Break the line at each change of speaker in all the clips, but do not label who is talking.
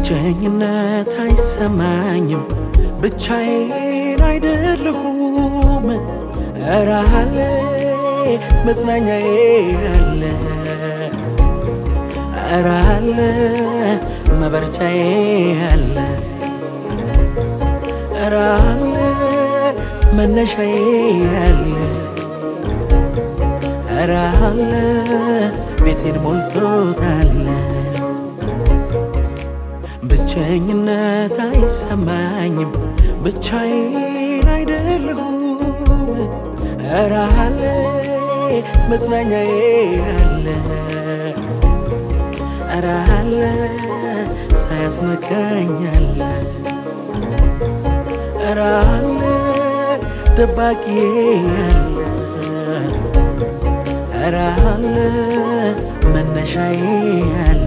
ብቸኝነት አይሰማኝም፣ ብቻዬን አይደለሁም። ኧረ አለ መጽናኛዬ አለ፣ ኧረ አለ መበርቻዬ አለ፣ ኧረ አለ መነሻዬ አለ፣ ኧረ አለ ቤቴን ሞልቶታል። ብቸኝነት አይሰማኝም፣ ብቻዬን አይደለሁም። ኧረ አለ መጽናኛዬ አለ፣ ኧረ አለ ሳያስነካኝ አለ፣ ኧረ አለ ደባቂዬ አለ፣ ኧረ አለ መነሻዬ አለ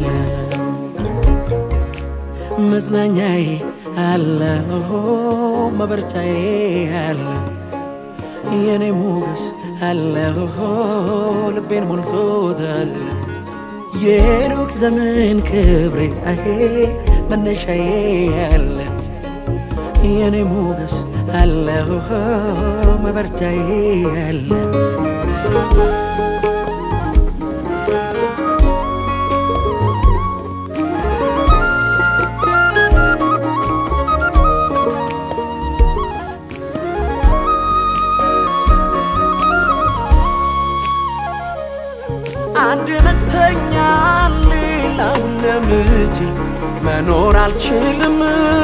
መጽናኛዬ አለ መበርቻዬ አለ የኔ ሞገስ አለ ልቤን ሞልቶታል የሩቅ ዘመን ክብሬ አሄ መነሻዬ አለ የኔ ሞገስ አለ መበርቻዬ አለ አንድ ነተኛል ሌላውን ለምጄ መኖር አልችልም።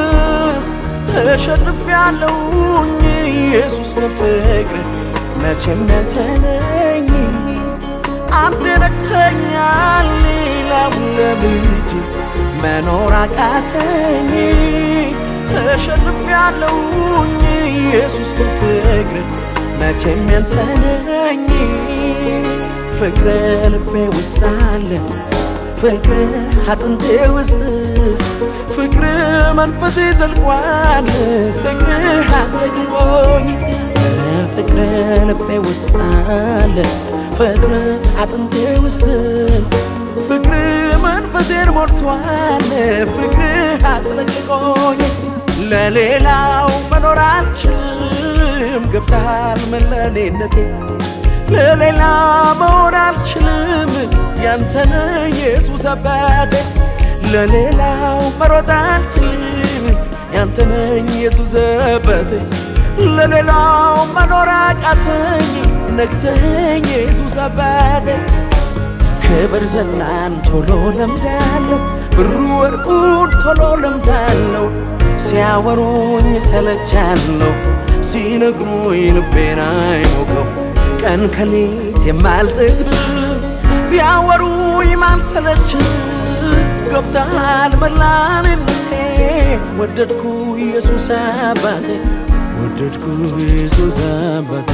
ተሸንፍ ያለውኝ ኢየሱስ በፍቅር መቼም ያንተ ነኝ። አንድ ነክተኛል ሌላውን ለምጄ መኖር አቃተኝ። ተሸንፍ ያለውኝ ኢየሱስ በፍቅር መቼም ያንተ ነኝ። ፍቅር ልቤ ውስጥ አለ ፍቅር አጥንቴ ውስጥ ፍቅር መንፈሴ ዘልቋል ፍቅር አጥለቅልቆኝ ፍቅር ልቤ ውስጥ አለ ፍቅር አጥንቴ ውስጥ ፍቅር መንፈሴን ሞልቷል ፍቅር አጥለቅልቆኝ ለሌላው መኖር አልችልም ገብታል መለኔነቴ ለሌላ መሆን አልችልም ያንተነ ኢየሱስ አባቴ ለሌላው መሮጥ አልችልም ያንተነ ኢየሱስ አባቴ ለሌላው መኖር አቃተኝ ነግተኝ ኢየሱስ አባቴ ክብር ዝናን ቶሎ ለምዳለሁ ብሩ ወርቁን ቶሎ ለምዳለሁ ሲያወሩኝ ሰለቻለሁ ሲነግሩኝ ልቤን አይሞቀው ቀን ከሌት የማልጠግብ ቢያወሩኝ ማልሰለች ገብታል መላንነቴ ወደድኩ ኢየሱስ አባቴ ወደድኩ ኢየሱስ አባቴ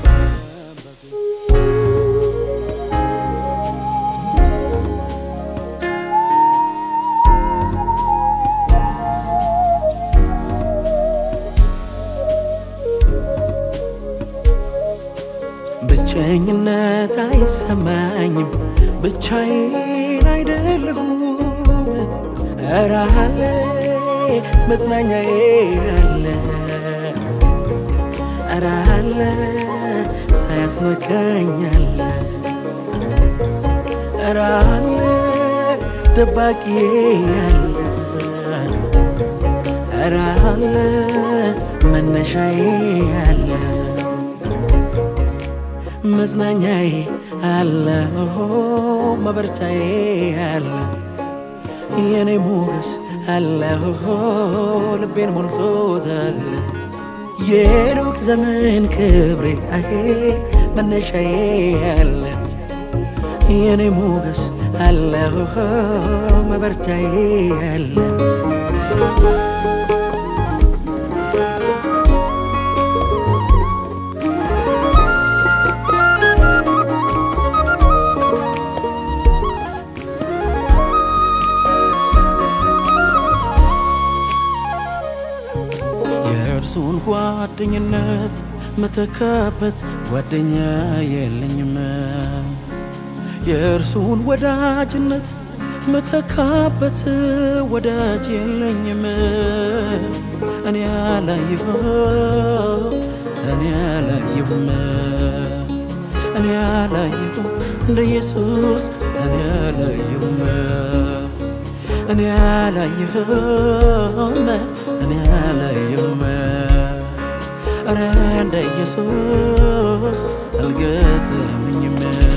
ብቸኝነት አይሰማኝም፣ ብቻዬን አይደለሁም። ኧረ አለ መጽናኛዬ አለ፣ ኧረ አለ ሳያስነካኝ አለ፣ ኧረ አለ ደባቂዬ አለ፣ ኧረ አለ መነሻዬ አለ መጽናኛዬ አለ መበርቻዬ አለ የኔ ሞገስ አለ ልቤን ሞልቶታል የሩቅ ዘመን ክብሬ አሄ መነሻዬ አለ የኔ ሞገስ አለ መበርቻዬ አለ የእርሱን ጓደኝነት መተካበት ጓደኛ የለኝም። የእርሱን ወዳጅነት ምተካበት ወዳጅ የለኝም እኔ አላየሁም እኔ አላየሁም እኔ አላየሁም እንደ ኢየሱስ እኔ አላየሁም እኔ አላየሁም እኔ አላየሁም ኧረ እንደ ኢየሱስ አልገጠመኝም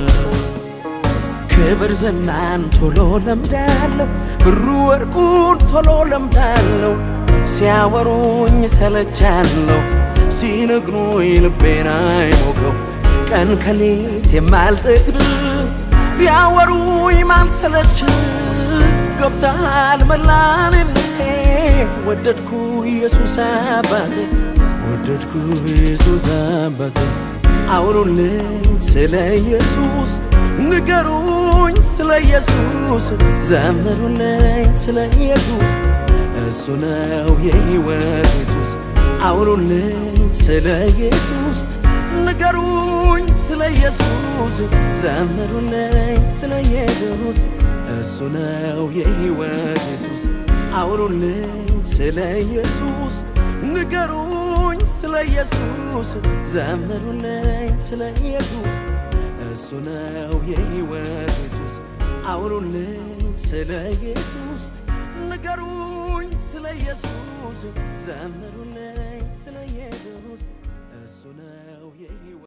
ክብር ዝናን ቶሎ ለምዳለሁ ብሩ ወርቁን ቶሎ ለምዳለሁ ሲያወሩኝ ሰለቻለሁ ሲነግሩኝ ልቤን አይሞቀው ቀን ከሌት የማልጠግብ ቢያወሩኝ ማልሰለች ገብተሃል መላንነቴ ወደድኩ ኢየሱስ አባቴ ወደድኩ ኢየሱስ አባቴ አውሩልኝ ስለ ኢየሱስ ንገሩኝ ስለ ኢየሱስ ዘምሩልኝ ስለ ኢየሱስ እሱ ነው የሕይወት ኢየሱስ አውሩልኝ ስለ ኢየሱስ ንገሩኝ ስለ ኢየሱስ ዘምሩልኝ ስለ ኢየሱስ እሱ ነው የሕይወት ኢየሱስ አውሩልኝ ስለ ኢየሱስ ንገሩኝ ስለ ኢየሱስ ዘምሩልኝ ስለ ኢየሱስ እሱ ነው የሕይወት ኢየሱስ አውሩልኝ ስለ ኢየሱስ ንገሩኝ ስለ ኢየሱስ ዘምሩልኝ ስለ ኢየሱስ እሱ ነው የሕይወት